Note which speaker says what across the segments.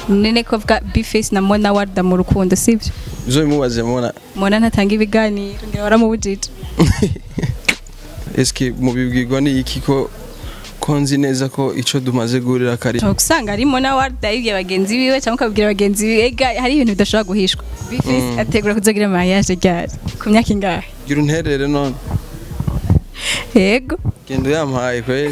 Speaker 1: none ko vuga bifesi na mona warda mu rukundo sibyo
Speaker 2: izo bimubaze mubona
Speaker 1: mona ntatanga ibiganiro ngira waramubujije
Speaker 2: eske mubibwirwa ni iki ko ko nzi neza ko ico dumaze guhurira kari
Speaker 1: ushobora gusanga ari mona warda yibwiye bagenzi biwe cyangwa ukabwira bagenzi biwe ega hari ibintu bidashobora guhishwa bifesi ategura kuzogira mariage ryari ku myaka ingahe
Speaker 2: gira unterere none
Speaker 1: yego
Speaker 2: genda uyampaye kweli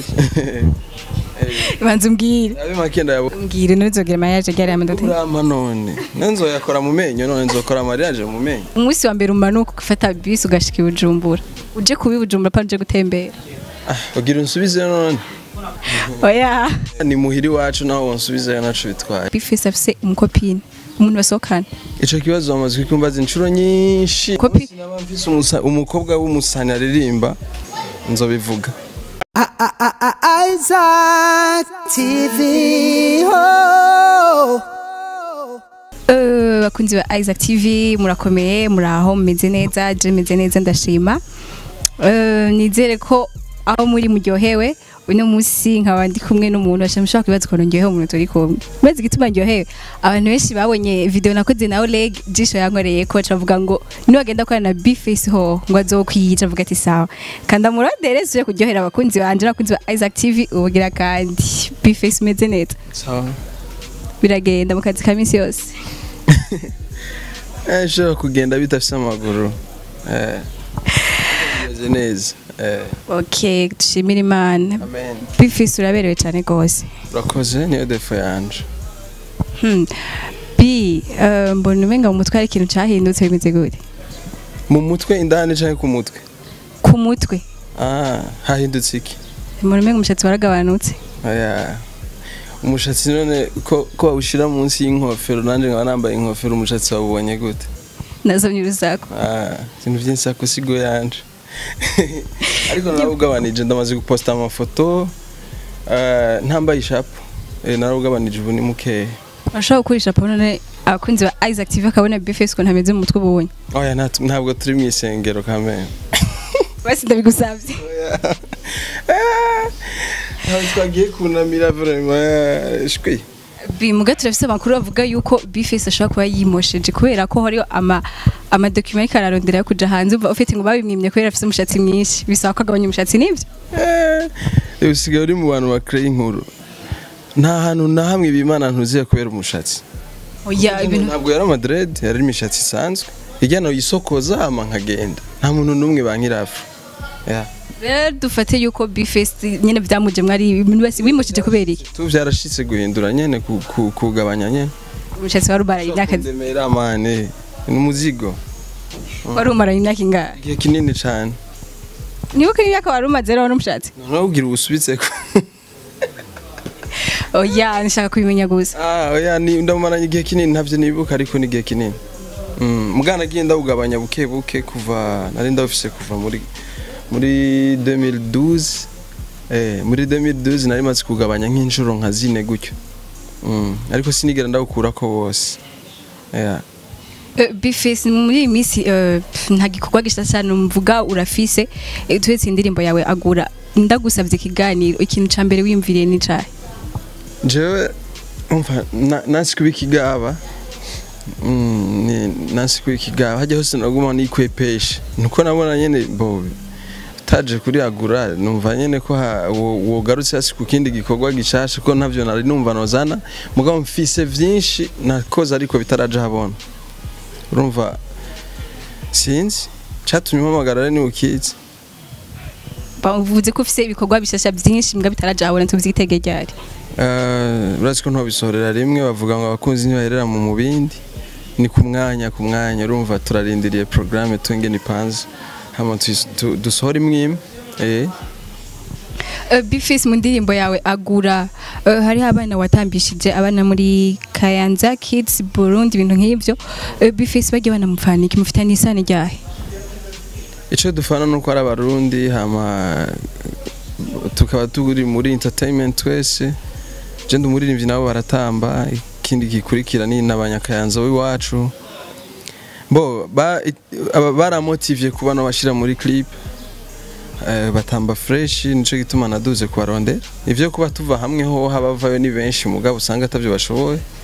Speaker 1: banza umbwire
Speaker 2: abe makenda yabo
Speaker 1: umbwire ntuzogira mariage ryari amadote
Speaker 2: urama none nanzoyakora mu menyo none nzokora mariage mu menyo
Speaker 1: umunsi wa mbere umanuka ugafata bisi ugashika i bujumbura uje kuba i bujumbura pa uje gutembera
Speaker 2: ah ugira unsubize none
Speaker 1: oya
Speaker 2: ni muhiri wacu naho wonsubizeyo naco bitwaye
Speaker 1: bifesi afise umukopine umuntu basohokana
Speaker 2: ico kibazo bamaze kumbaza inshuro nyinshi
Speaker 1: Kopi-
Speaker 2: sinaba mfise umusa- umukobwa w'umusani aririmba nzobivuga
Speaker 3: Isaac TV. Oh.
Speaker 1: Eh, bakunzi ba Isaac TV murakomeye muraho mumeze neza je meze neza ndashima Eh, nizere ko aho muri muryohewe uno munsi nkaba ndi kumwe n'umuntu ashamushaka kwibaza ukuntu ndyohewe umuntu turi kumwe maze igituma ndyohewe abantu benshi babonye video nakoze na Oleg jisho yankoreye ko cavuga ngo niwagenda gukorana na Bface ho ngo azokwiyica avuga ati sawa kanda murondere suje kuryohera abakunzi banje n'abakunzi ba Isaac TV ubugira kandi Bface umeze neza
Speaker 2: sawa
Speaker 1: biragenda mu kazi ka minsi yose
Speaker 2: eh shobora kugenda bidafise amaguru eh bimeze neza eh
Speaker 1: Okay, dushimira Imana.
Speaker 2: amen
Speaker 1: Bifise uraberewe cyane gose.
Speaker 2: urakoze niyo defo yanje
Speaker 1: Hmm. B, eh, mbona umenga mu mutwe hari ikintu cyahindutse bimeze gute?
Speaker 2: mu mutwe indani canke ku mutwe
Speaker 1: Ku mutwe.
Speaker 2: ah hahindutse iki
Speaker 1: Mbona umenga umushatsi waragabanutse.
Speaker 2: Oya. umushatsi none ko ko bawushira munsi y'inkofero nanje nkaba nambaye inkofero umushatsi wabubonye gute
Speaker 1: Nazomye urusaku.
Speaker 2: Ah, ibintu by'insako sigo yanje ariko narawugabanije ndamaze guposta amafoto eh, ntambaye ishapu Eh, narawugabanije ubu ni mukeya
Speaker 1: Urashobora gukoresha none abakunzi ba Isaac TV akabona Bifise ukuntu ameze mu mutwe ubonye.
Speaker 2: oya nta- ntabwo turi mu isengero kamere
Speaker 1: Basi ndabigusavye.
Speaker 2: ntabwo twagiye kunamira vraiment shwi
Speaker 1: B, muga turafise amakuru avuga yuko Bifise ashobora kuba yimosheje kubera ko hariho ama ama document ariko ararondera yo kuja hanze umva ufite ngo babimwimye kubera afise umushatsi mwinshi bisaba ko agabanya umushatsi nivyo
Speaker 2: Eh, usigaye uri mu bantu bakreye inkuru nta hantu na hamwe bimana ntuziye kubera umushatsi
Speaker 1: oya ibintu
Speaker 2: ntabwo yari amadred yari imishatsi isanzwe ijyana yisokoza hama nkagenda nta muntu n'umwe bankirafu yeah.
Speaker 1: rero dufate yuko bifesi nyine byamuje mwari ibintu basi wimukije kubera iki
Speaker 2: tu byarashitse guhindura nyene ku- ku- kugabanya nyene
Speaker 1: umushatsi wari umaraye imyaka
Speaker 2: ndemera mane ni umuzigo
Speaker 1: wari umaraye imyaka ingahe
Speaker 2: igihe kinini cane
Speaker 1: nibuka imyaka wari umaze rero n'umushatsi
Speaker 2: noneho ugira ubusubitseko
Speaker 1: oya nshaka kubimenya gusa
Speaker 2: ah oya ni ndamaranye igihe kinini ntavyo nibuka ariko ni igihe kinini mm. mugana nagiye ndawugabanya buke buke kuva nari ndawufise kuva muri muri 2012 eh muri 2012 nari maze kugabanya nk'inshuro nka zine gutyo mm. ariko sinigera ndawukurako wose yeah.
Speaker 1: bifesi muri iyi minsi eh, pf, nta gikorwa gishya cyane mvuga urafise eh, turetse indirimbo yawe agura ndagusabye ikiganiro ikintu ca mbere wiyumviriye ni cahe
Speaker 2: jewe umva na- nasi kuba ikigaba Mm, ni- nasi kuba ikigaba hajya hose naguma nikwepesha nuko nabona nyene bo utaje kuri agura numva nyene ko ha- wo- wogarutse hasi ku kindi gikorwa gishasha ko ntavyo nari numva nozana mugabo mfise vyinshi nakoze ariko bitaraja habona urumva sinzi catumye mpamagara rero niwe ukizi
Speaker 1: uvuze ko ufise ibikorwa bishasha byinshi mbwa bitaraja habona tuvyitege ryari
Speaker 2: Eh, urazi ko ntobisohorera rimwe bavuga ngo abakunzi ntibaherera mu mubindi ni ku mwanya ku mwanya urumva turarindiriye programme tungene ipanze hama tuyis- tu- dusohore imwe imwe eh
Speaker 1: bifisi mu ndirimbo yawe agura eh, hariho abana watambishije abana muri kayanza kids burundi ibintu nk'ibyo bifisi bagiye banamupfaniki mufitanye isano ryahe
Speaker 2: ico dufana nuko ari abarundi hama tukaba turi muri entertainment twese je ndi umuririmbyi nabo baratamba ikindi gikurikira ni n'abanyakayanza w'iwacu bo ba- aba- baramotivye kuba no bashira muri clip eh, batamba fresh nico gituma naduze kubarondera ivyo kuba tuva hamwe ho habavayo ni benshi mugabo usanga atavyo bashoboye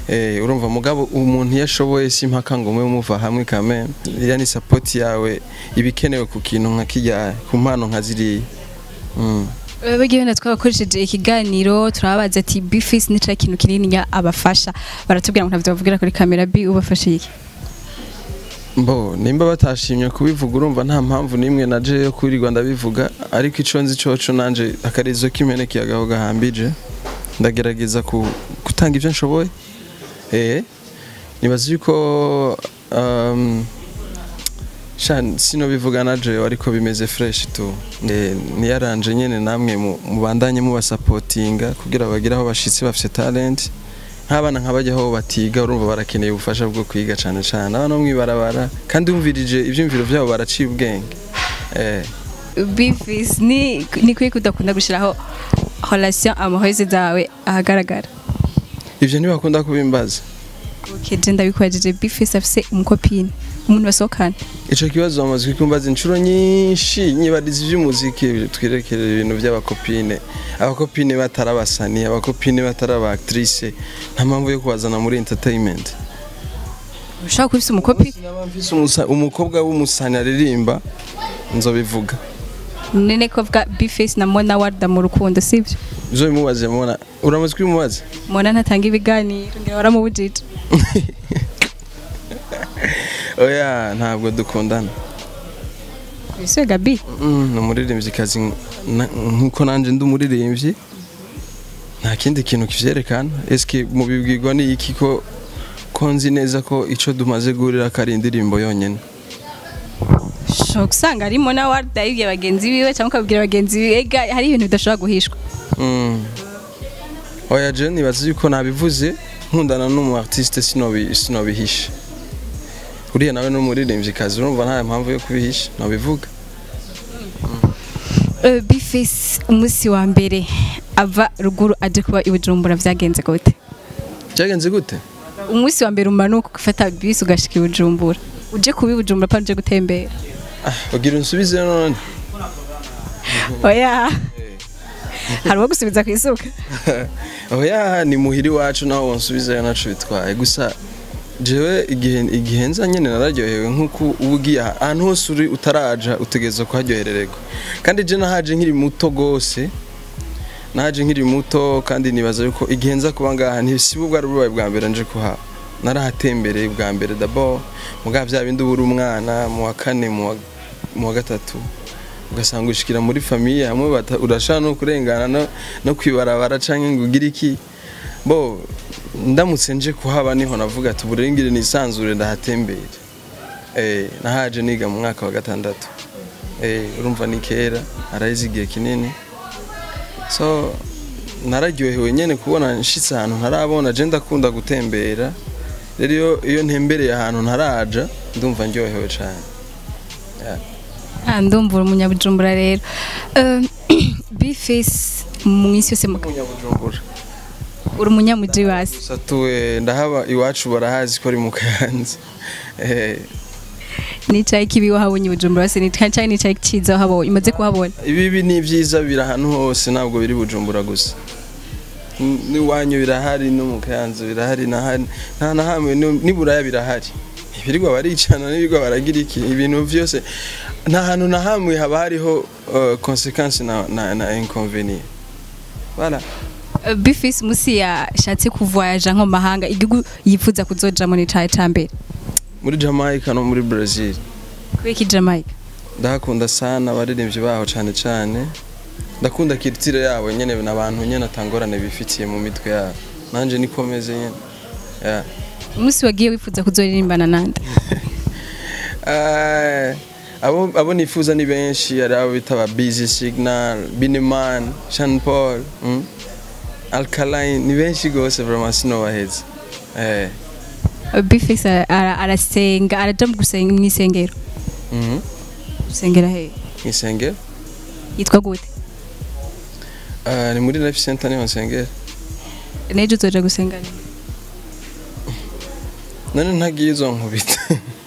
Speaker 2: Eh, urumva mugabo umuntu iyo ashoboye si impaka ngo mube muva hamwe kame iriya ni sapoti yawe iba ikenewe ku kintu nka kirya ku mpano nka ziriya Mm.
Speaker 1: bagiye wenda twabakoresheje ikiganiro turababaza ati bifisi ni cya kintu kinini abafasha baratubwira ngo ntabyo bavugira kuri kamera bi ubafashe iki
Speaker 2: Mbo nimba batashimye kubivuga urumva nta mpamvu n'imwe naje yo kwirirwa ndabivuga ariko ico nzi coco nanje akarizo kimeneke agaho gahambije ndagerageza ku, gutanga ivyo nshoboye eh nibaza yuko um, sha sino bivuga naje ariko bimeze fresh tu Eh, niyaranje nyene namwe mu- mubandanye mubasapotinga kugira bagire aho bashitse bafite talent nk'abana nk'abajya aho batiga urumva barakeneye ubufasha bwo kwiga cyane cyane abana bo mwibarabara kandi wumvirije ibyumviro byabo baraciye ubwenge eh
Speaker 1: bifisi ni ni kuri kudakunda gushyiraho relation amahose zawe ahagaragara
Speaker 2: ivyo ntibakunda kubimbaza
Speaker 1: keje ndabikwajeje bifisi afise umukopine umuntu basohokana
Speaker 2: ico kibazo bamaze kumbaza inshuro nyinshi nyibariza ivy'umuziki twerekere ibintu by'abakopine abakopine batarabasani abakopine bataraba actrice nta mpamvu yo kubazana muri entertainment
Speaker 1: ushaka kubisa umukopi
Speaker 2: Sinaba mfise umusa- umukobwa w'umusani aririmba nzobivuga
Speaker 1: nene ko vuga bifisi na mona warda mu rukundo sibyo
Speaker 2: ivyo bimubaze mubona uramaze kubimubaza
Speaker 1: mona ntatanga ibiganiro ngira waramubujije
Speaker 2: oya ntabwo dukundana
Speaker 1: bisuye gabi
Speaker 2: Mm, ni umuririmvyikazi na- nkuko nanje ndi umuririmbyi nta kindi kintu kivyerekana eske mubibwirwa ni iki ko ko nzi neza ko ico dumaze guhurira ko ari indirimbo yonyene
Speaker 1: ushobora gusanga ari mona warda yibye bagenzi biwe cyangwa ukabwira bagenzi biwe ega hari ibintu bidashobora guhishwa
Speaker 2: Mm. oya je nibaza yuko nabivuze nkundana n'umu artiste sinobi sinobihisha uriya nawe ni umuririmvyikazi urumva nta mpamvu yo kubihisha nobivuga
Speaker 1: Uh, bifisi umunsi wa mbere ava ruguru aje kuba i bujumbura byagenze gute
Speaker 2: byagenze gute
Speaker 1: umunsi wa mbere umanuka ugafata bisi ugashika i bujumbura uje kuba i bujumbura pa uje gutembera
Speaker 2: ah ugira unsubize none
Speaker 1: oya hari uwo gusubiza ku isuka
Speaker 2: oya ni muhiri wacu naho wonsubizayo naco bitwaye gusa jewe igihe igihe nza nyene nararyohewe nkuko uba ugiye aha- ahantu hose uri utaraja utegerezwa kuharyoherererwa kandi je nahaje nkiri muto gose nahaje nkiri muto kandi nibaza yuko igihe nza kuba ngaha ntisiba ubwo ari ububaye bwa mbere nje kuhaba narahatembereye bwa mbere d'abord mugabo vya bindi uba uri umwana mu wa kane mu wa- mu wa gatatu ugasanga ushikira muri famiye hamwe bata- urashaka no kurengana no, no kwibarabara canke ngo ugire iki bo ndamutse nje kuhaba niho navuga ati uburengere nisanzure ndahatembere eh nahaje niga mu mwaka wa gatandatu eh urumva ni kera araheze igihe kinini so nararyohewe nyene kubona nshitse ahantu ntarabona je ndakunda gutembera rero iyo- iyo ntembereye ahantu ntaraja ndumva ndyohewe cane yeah.
Speaker 1: Ah, ndumva uri umunyabujumbura rero Uh, bifisi mu isi yose mu-
Speaker 2: Munyabujumbura
Speaker 1: uri umunyamuji wasi
Speaker 2: gusa tuwe ndahaba iwacu barahazi ko ari mu kayanza eh
Speaker 1: nicaye kibi wahabonye i bujumbura wasi nicaye nicaye kiza wahabonye umaze kuhabona
Speaker 2: ibibi ni byiza biri ahantu hose ntabwo biri bujumbura gusa N- n'iwanyu birahari no mu kayanza birahari nahari nta na hamwe ni- n'iburaya birahari ibirirwa baricana n'ibirirwa baragira iki ibintu byose nta hantu na hamwe haba hariho uh, consequence na, na, na inconvenient voilà
Speaker 1: Uh, bifisi musi yashatse kuvoyaja nko mu mahanga igihugu yifuza kuzojamo ni caye ca mbere
Speaker 2: muri Jamaica no muri Brazil
Speaker 1: kubera iki jamaica
Speaker 2: ndahakunda sana abaririmbyi baho cyane cyane ndakunda kiritire yabo nyene n'abantu nyene atangorane bifitiye mu mitwe yabo nanje nikomeze nyene yeah.
Speaker 1: umunsi wagiye wifuza kuzoririmbana nande
Speaker 2: Eh, abo abo nifuza ni benshi hari abo bita ba busy signal bineman sean paul mm? alkaline ni benshi gose vraiment sinobaheza eh.
Speaker 1: Uh, bifisi ara- arasenga araja mu gusenga mu isengero
Speaker 2: mhm.
Speaker 1: gusengera he
Speaker 2: Isengero
Speaker 1: yitwa gute
Speaker 2: Eh, ni muri life center niho nsengera
Speaker 1: nejo uzoja gusenga he?
Speaker 2: none ntagiye izo nkubita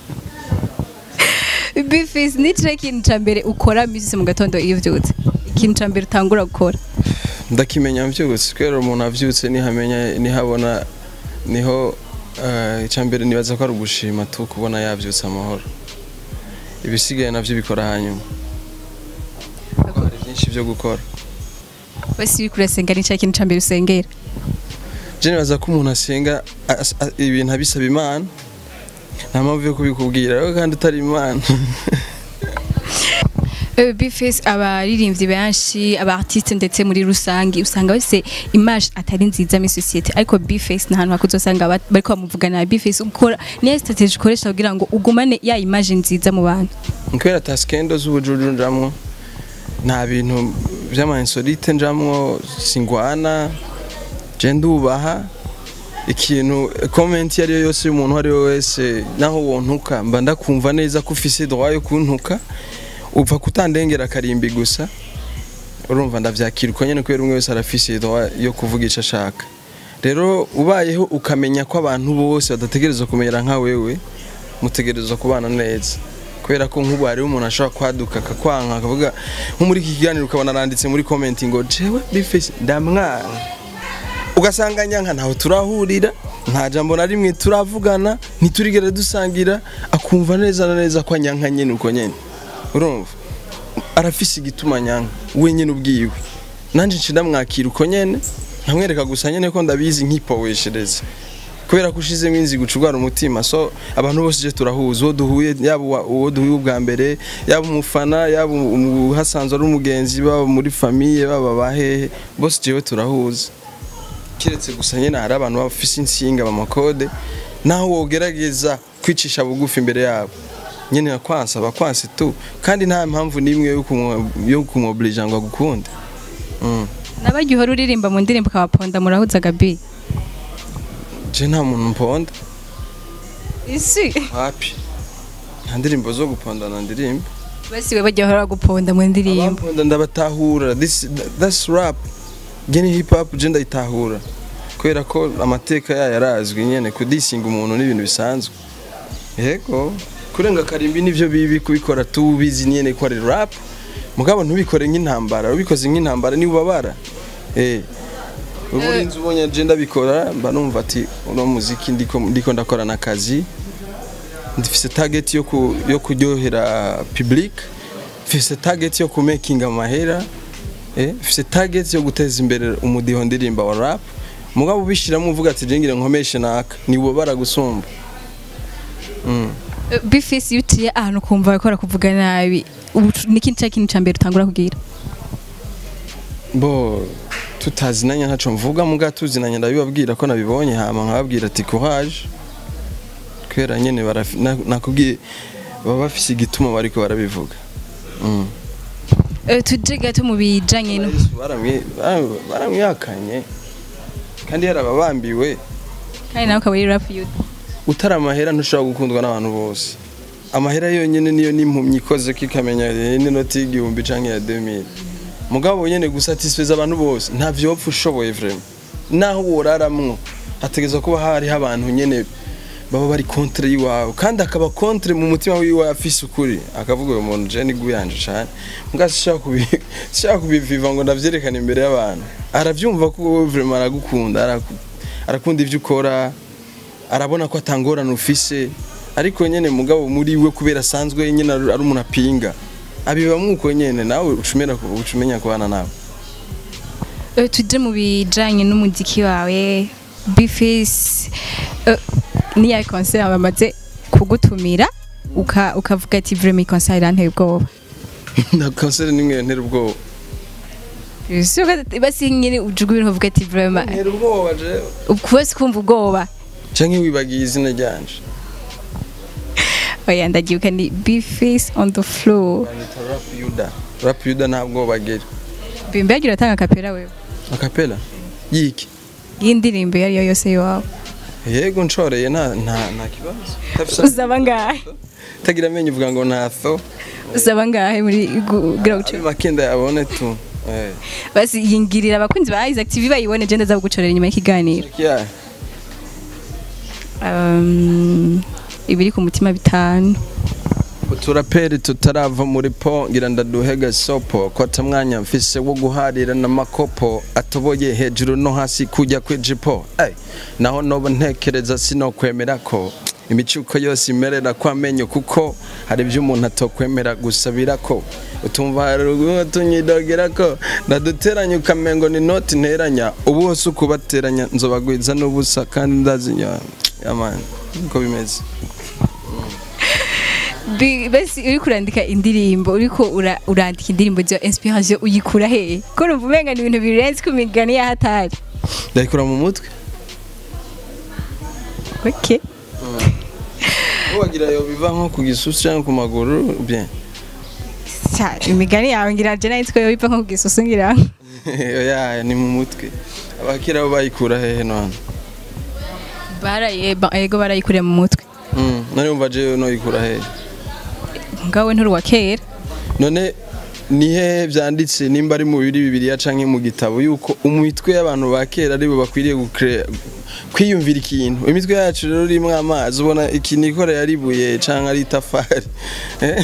Speaker 1: bifisi ni cyo kintu ca mbere ukora misi mu gatondo iyo uvyutse ikintu ca mbere utangura gukora
Speaker 2: ndakimenya mvyutse kubera umuntu avyutse nihamenya nihabona niho eh, icya mbere nibaza ko ari ugushima tu kubona yabyutse amahoro ibisigaye nabyo bikora hanyuma Kuko hari byinshi byo gukora
Speaker 1: wese uri kurasenga ni cya kintu cya mbere usengera
Speaker 2: je nibaza ko umuntu asenga as- a- ibintu abisaba imana nta mpamvu yo kubikubwira ariko kandi utari imana
Speaker 1: Euh, Bface abaririmbyi benshi aba artiste ndetse muri rusange usanga bafise image atari nziza muri societe ariko Bface nta hantu hakuzosanga ba- bariko bamuvugana Bface ukora niyo strategy ukoresha kugira ngo ugumane ya image nziza mu bantu
Speaker 2: kubera ata skendo z'ubujuju njamwo nta bintu vy'amansolite njamwo singwana je ndubaha ikintu comment iyo ari yo yose y'umuntu uwo ari we wese naho wontuka mba ndakumva neza ko ufise droit yo kuntuka upfa kutandengera akarimbi gusa urumva ndavyakira uko nyene kubera umwe wese arafise droit yo kuvuga ico ashaka rero ubayeho ukamenya ko abantu bose badategerezwa kumera nka wewe mutegerezwa kubana neza kubera ko nk'ubu hariho umuntu ashobora kwaduka akakwanka akavuga nko muri iki kiganiro ukabona aranditse muri comment ngo jewe bifese ndamwana ugasanga nyanka ntaho turahurira nta jambo na rimwe turavugana ntiturigere dusangira akumva neza na neza ko anyanka nyene uko nyene urumva arafise igituma nyanka we nyene ubwiwe nanje nci ndamwakira uko nyene nkamwereka gusa nyene ko ndabizi nkipoweshereza kubera ko ushizemo inzigo ucugwara umutima so abantu bose je turahuza uwo duhuye yaba uwa- uwo duhuye ubwa mbere yaba umufana yaba umu- hasanzwe ari umugenzi baba muri famiye baba bahehe bose jewe turahuza kiretse gusa nyene hari abantu bafise insinga bamakode naho wogerageza kwicisha bugufi imbere yabo nyene akwansa bakwanse tu kandi nta mpamvu n'imwe yo kumu- yo kumwoblija ngo agukunde mm.
Speaker 1: nabaryo uhora uririmba mu ndirimbo ukabaponda murahuza Gabi
Speaker 2: je nta muntu mponda
Speaker 1: isi
Speaker 2: wapi nta ndirimbo zo gupondana ndirimbo
Speaker 1: basi we baryo uhora guponda mu ndirimbo
Speaker 2: abamponda ndabatahura this that's rap gene hip hop je ndayitahura kubera ko amateka yayo arazwi nyene kudisinga umuntu n'ibintu bisanzwe yego kurenga karimbi nivyo bibi kubikora tubizi nyene ko ari rap mugabo ntubikore nk'intambara ubikoze nk'intambara ni ubabara eh ubu urinzi ubonye je ndabikora mba numva ati uno muziki ndiko ndiko ndakora n'akazi ndifise target yo ku, yo kuryohera public mfise target yo kumakinga amahera eh mfise target yo guteza imbere umudiho ndirimba wa rap mugabo ubishiramo uvuga ati jengire nkomeshe naka ni ubabara gusumba mm.
Speaker 1: Euh, Bface iyo uciye ahantu ukumva bakora kuvuga nabi ubu niki cya kintu cya mbere utangura kugira
Speaker 2: bo tutazinanya ntaco mvuga muga tuzinanya ndabibabwira ko nabibonye hama nkababwira ati courage kubera nyene barafi- na- nakubwiye baba bafise igituma bariko barabivuga mm.
Speaker 1: Euh, tuje gato mu bijanye no
Speaker 2: Yesu baramwi- bara- baramwihakanye kandi yarababambiwe
Speaker 1: kandi nawe ukaba uri rap youth
Speaker 2: utari amahera ntushobora gukundwa n'abantu bose amahera yonyine niyo n'impumyi ikoze ko ikamenya eh, n'inoti y'igihumbi canke ya 2000 mugabo nyene gusatisfeza abantu bose nta vyopfa ushoboye vraiment naho woraramwo hategezwa kuba hariho abantu nyene baba bari contre yiwawe kandi akaba contre mu mutima wiwe afise ukuri akavuga uyu muntu je niguye yanje cane mbwa sishaka kubi sishaka kubiviva ngo ndavyerekane imbere y'abantu aravyumva ko wowe vraiment aragukunda araku- arakunda ivyo ukora arabona ko atangorana ufise ariko nyene mugabo muri we kubera asanzwe nyene ari ari umuntu apinga abibamwe uko nyene nawe ucumera ucumenya kubana nawe
Speaker 1: Euh, tuje mu bijanye n'umuziki wawe Bface euh, niya concert bamaze kugutumira uka ukavuga ati vraiment iyi concert iranteye ubwoba
Speaker 2: na kanseri nimwe ntera ubwoba
Speaker 1: Ese uga- basi nyine ujuga ibintu uvuga ati vraiment
Speaker 2: ntera ubwoba je
Speaker 1: ukuwese kumva ubwoba
Speaker 2: canke wibagiye izina ryanje
Speaker 1: oya ndagibuka ni Bface on the floor
Speaker 2: Banyita rap yuda rap yuda nta bwoba agira
Speaker 1: bimbe yagira atanga kapera wewe
Speaker 2: akapela yiki
Speaker 1: y'indirimbo iyo ari yo yose iwawe
Speaker 2: yego nshoreye nta nta nta kibazo Utafise-
Speaker 1: usaba ngahe
Speaker 2: utagira amenyo uvuga ngo ntho
Speaker 1: usaba ngahe muri kugira guca
Speaker 2: makenda yabone tu eh
Speaker 1: basi yingirira abakunzi ba Isaac TV bayibone je ndaza kugucorera inyuma y'ikiganiro
Speaker 2: yeah.
Speaker 1: um, ibiri ku mutima bitanu
Speaker 2: uturaperi tutarava muri po ngira ndaduhe gasopo kota mwanya mfise wo guharira n'amakopo atoboye hejuru no hasi kujya kwijipo Ey, naho noba ntekereza sinokwemera ko imicuko yose imerera ko amenyo kuko hari ibyo umuntu atokwemera gusabira ko utumva hari urugo tunyidogera ko ndaduteranya ukamengo ni noti nteranya ubu hose ukubateranya nzobagwiza n'ubusa kandi ndazinya yamani uko bimeze
Speaker 1: Bi- basi uriko urandika indirimbo uriko ura- urandika indirimbo za inspiration uyikura hehe ko numva umenga ni ibintu birenze ku migani ya hatari
Speaker 2: ndayikura mu mutwe
Speaker 1: okay
Speaker 2: wagira yo biva nko ku gisusu cyangwa ku maguru bien
Speaker 1: Sa, imigani yawe ngira je nahitwa yo biva nko ku gisusu ngira
Speaker 2: oya ni mu mutwe abakira bo bayikura hehe none
Speaker 1: baraye ba- ego barayikuriye mu mutwe
Speaker 2: Mm, nari umva je noyikura hehe
Speaker 1: ngawe nturi wa kera
Speaker 2: none ni hehe byanditse nimba ari mu bibiri bibiriya canke mu gitabo yuko umutwe y'abantu ba kera aribo bakwiriye gukre- kwiyumvira ikintu imitwe yacu rero irimwo amazi ubona ikintu ikoreye ari ibuye canke ari itafari Eh?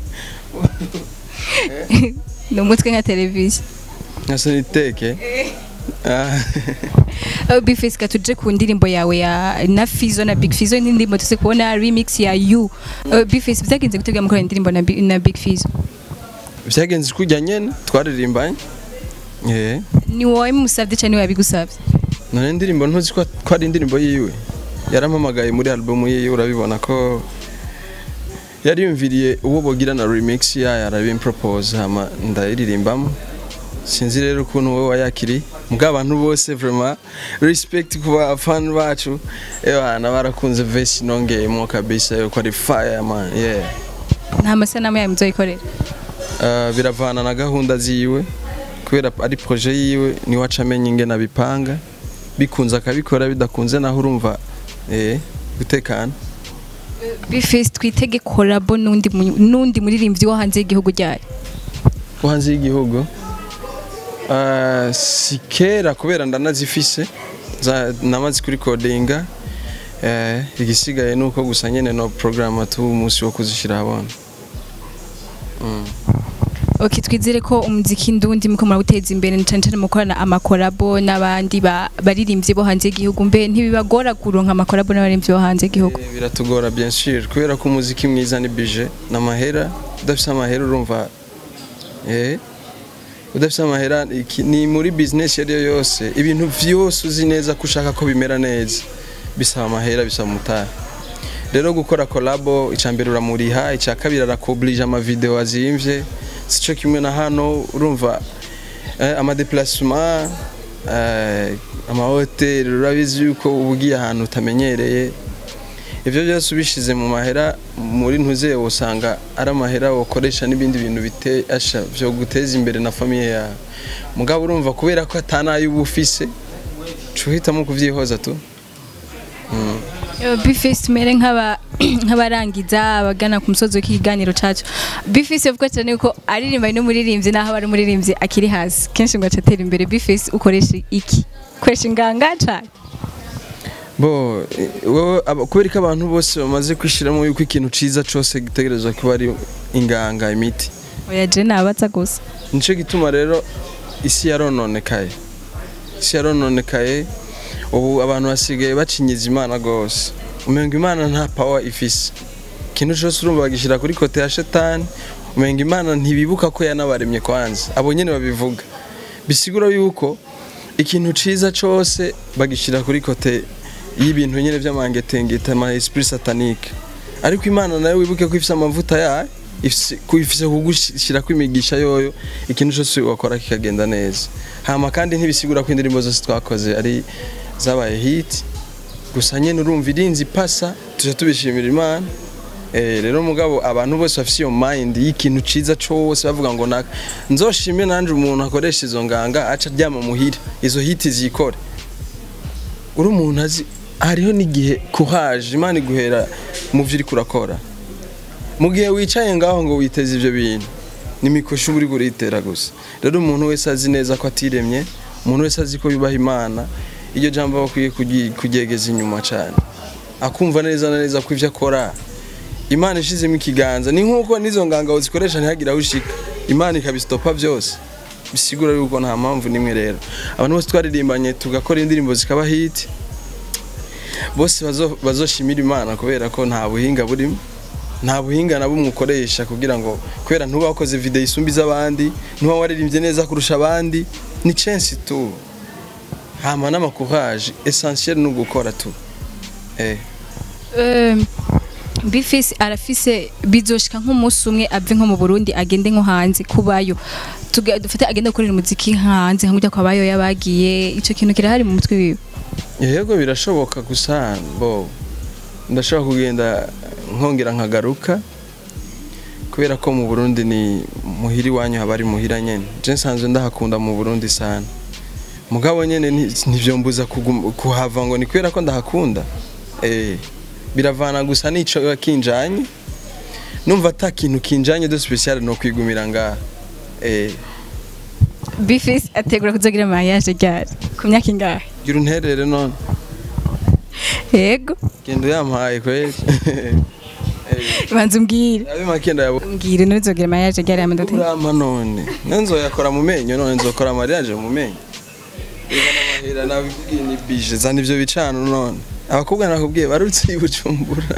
Speaker 1: ni umutwe nka televiziyo
Speaker 2: nka soniteke Ah.
Speaker 1: Uh, Bifes ka tuje ku ndirimbo yawe ya na Fizo na Big Fizo ni ndirimbo tuze kubona remix ya You uh, Bifes byagenze gutegura mukora indirimbo na, Bi- na Big Fizo
Speaker 2: vyagenze kujya nyene twaririmbanye eh
Speaker 1: ni wowe musavye cyane niwe yabigusavye
Speaker 2: none indirimbo ntuzi ko ko ari indirimbo yiwe yarampamagaye muri album yiwe urabibona ko yari yumviriye uwo bogira na remix yayo arabimpropose hama ndayiririmbamo sinzi rero ukuntu wowe wayakiri mbwa abantu bose vraiment respect ku bafana bacu ebana barakunze vesi nongeyemo kabisa yuko ari fire man yeah
Speaker 1: nta masanamu yawe muzoyikorera
Speaker 2: Uh, biravana na gahunda ziwe kubera ari projet yiwe niwe aca amenya ingene abipanga bikunze akabikora bidakunze naho urumva eh gutekana
Speaker 1: Bifes twitege collabo nundi mu- nundi muririmbyi wo hanze y'igihugu ryari
Speaker 2: wo hanze y'igihugu uh, si kera kubera ndanazifise za- namaze kuri kodinga eh, igisigaye ni uko gusa nyene no programme tu umunsi wo kuzishira habona
Speaker 1: Okay twizere ko umuziki ndundi muko murawuteza imbere na cyane cyane mukorana amakorabo n'abandi ba- baririmbyi bo hanze y'igihugu mbe ntibibagora kuronka amakorabo n'abaririmbyi bo hanze y'igihugu
Speaker 2: Eh, biratugora bien sûr kubera ko umuziki mwiza ni budget n'amahera udafise amahera urumva eh udafise amahera iki- ni muri business iyo ariyo yose ibintu vyose uzi neza ko ushaka ko bimera neza bisaba amahera bisaba umutahe rero gukora collabo icambere uramuriha icya kabiri arakuoblige ama video azimvye sico kimwe na hano urumva eh, ama déplacement eh, ama hotel urabizi yuko ubugiye ahantu utamenyereye ivyo byose ubishize mu mahera muri ntuze usanga ari amahera wakoresha n'ibindi bintu bitesha vyo guteza imbere na famiye yawe mugabo urumva kubera ko atanayo uba ufise cuhitamo kuvyihoza tu
Speaker 1: Bifes tumere nk'aba nk'abarangiza abagana ku musozi w'ikiganiro cacu Bifes uvuga cyane ko aririmba n'umuririmbyi naho ari umuririmbyi akiri hasi kenshi ngo acatera imbere Bifes ukoresha iki ukoresha inganga cyane
Speaker 2: bo eh, wowe aba- kubera ko abantu bose bamaze kwishiramo yuko ikintu ciza cose gitegerezwa kuba ari inganga imiti
Speaker 1: oya je nabaza gusa
Speaker 2: nico gituma rero isi yarononekaye isi yarononekaye ubu abantu basigaye bacinyiza imana rwose umenga imana nta power ifise ikintu cyose urumva bagishyira kuri kote ya shetani umenga imana ntibibuka ko yanabaremye kwanza abo nyene babivuga bisigura yuko ikintu ciza cose bagishyira kuri kote y'ibintu nyene vy'amangetengeta ama esprit satanique ariko imana nayo wibuke ko ifise amavuta yayo ifise ku- ifise kugushyira kwimigisha yoyo ikintu cyose wakora kikagenda neza hama kandi ntibisigura ko indirimbo zose twakoze ari zabaye hit gusa nyene urumva irinzi pasa tuja tubishimira imana Eh, rero mugabo abantu bose bafise iyo mind y'ikintu ciza cose bavuga ngo naka nzoshime nanje umuntu akoresha izo nganga aca aryama muhira izo hiti zikore uri umuntu azi hariho n'igihe kuhaje imana iguhera mu vyo uriko urakora mu gihe wicaye ngaho ngo witeze ivyo bintu nimikosha uba uriko uritera gusa rero umuntu wese azi neza ko atiremye umuntu wese azi ko yubaha imana iryo jambo aba akwiye kugi- kuryegeza inyuma cane akumva neza na neza ko ivyo akora imana ishizemo ikiganza ni nk'uko n'izo nganga zikoresha ntihagire aho ushika imana ikabisitopa byose bisigura yuko nta mpamvu n'imwe rero abantu bose twaririmbanye tugakora indirimbo zikaba hiti bose bazo- bazoshimira imana kubera ko nta buhinga burimo nta buhinga na bumwe ukoresha kugira ngo kubera ntuba wakoze video isumba iz'abandi ntuba waririmbye neza kurusha abandi ni chance tu hama n'amakuraje essentiel ni ugukora tu eh
Speaker 1: Um, bifise arafise bizoshika nk'umunsi umwe ave nko mu Burundi agende nko hanze kubayo Tuga- dufate agende gukorera umuziki hanze nko kujya kwabayo yabagiye ico kintu kirahari mu mutwe wiwe
Speaker 2: yego birashoboka gusa bo ndashobora kugenda nkongera nkagaruka kubera ko mu Burundi ni muhira iwanyu haba ari muhira nyene je nsanzwe ndahakunda mu Burundi sana mugabo nyene nti- ntivyombuza kuguma- kuhava ngo ni kubera ko ndahakunda eh biravana gusa n'ico kinjanye numva ata kintu kinjanye de special no kwigumira ngaha eh
Speaker 1: bifise ategura kuzogira mariage ryari ku myaka ingahe
Speaker 2: gira unterere none
Speaker 1: yego
Speaker 2: genda yampaye kweli
Speaker 1: banza umbwire
Speaker 2: abe makenda yabo
Speaker 1: mbwire nuzogira mariage ryari amadote
Speaker 2: urama none nzoyakora mu menyo none nzokora mariage mu menyo Iba n'amahera nabikubwiye ni bije zana ivyo bicano none abakobwa nakubwiye barutse ibujumbura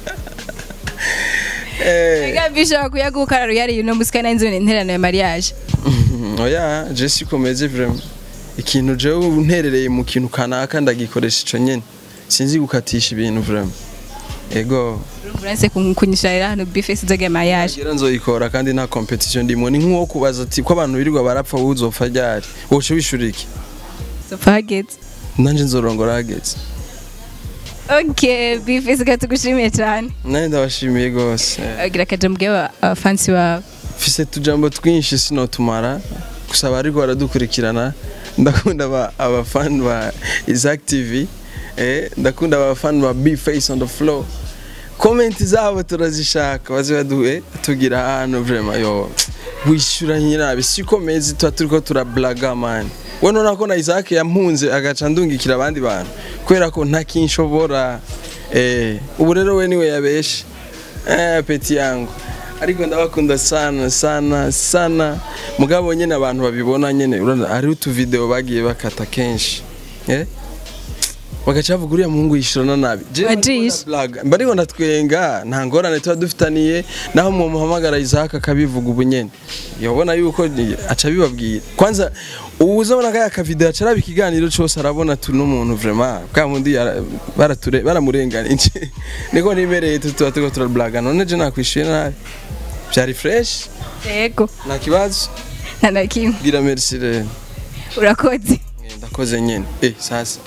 Speaker 2: Eh,
Speaker 1: Ega bishobora kuyaguka rero yari uno musika na inzone interano ya mariage
Speaker 2: oya je sikomeze vraiment ikintu jewe unterereye mu kintu kanaka ndagikoresha ico nyene sinzi gukatisha ibintu vraiment ego
Speaker 1: Urumva kunyisharira hano bifise uzogira mariage
Speaker 2: Ngira nzoyikora kandi nta competition ndimo ni nk'uwo kubaza ati ko abantu birirwa barapfa wowe uzopfa ryari woce wishura iki
Speaker 1: zopfa hageze
Speaker 2: nanje nzorongora hageze
Speaker 1: okay bifise katugushimiye cyane
Speaker 2: nanje ndabashimiye gose
Speaker 1: agira akaja mubwiye abafansi bawe
Speaker 2: mfise tujambo twinshi sinotumara gusa bariko baradukurikirana ndakunda aba- abafani ba Isaac TV eh, ndakunda abafani ba B Face on the floor komenti zabo turazishaka baze baduhe tugira ahantu vraiment yo wishyura nyirabi siko mezi tuba turiko turablaga man we nona ko na Isaac yampunze agaca ndungikira abandi bantu kubera ko nta kinshobora eh, ubu rero we niwe yabeshe eh, peti yangu ariko ndabakunda sana sana sana mugabo nyene abantu babibona nyene urabona hari utu video bagiye bakata kenshi eh bagaca bavuga uriya muhungu yishurana nabi Je
Speaker 1: Wajishe.
Speaker 2: blaga mba ariko ndatwenga nta ngorane tuba dufitaniye naho mumuhamagara Isaac akabivuga ubu nyene yabona yuko ni- aca bibabwira kwanza uzabona kaya kavideo aca araba ikiganiro cose arabona tu n'umuntu vraiment bwa mundi yara- barature baramurenganije niko nimereye tu tuba turiko turablaga none je nakwishuye nabi vyari fresh
Speaker 1: yego
Speaker 2: nta kibazo
Speaker 1: nta na kimwe
Speaker 2: bwira merci rero
Speaker 1: urakoze
Speaker 2: Eh, ndakoze nyene eh sasa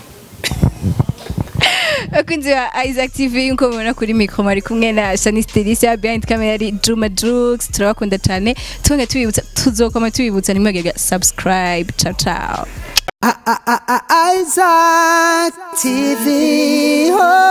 Speaker 1: abakunzi ba Isaac TV nkuko mubona kuri mikro mari kumwe na Shanice Delicia behind camera ari Juma Jux turabakunda cyane twonge tubibutsa tuzokoma tubibutsa nimwegega subscribe ciao ciao
Speaker 3: I- I- I- I- Isaac TV. Oh.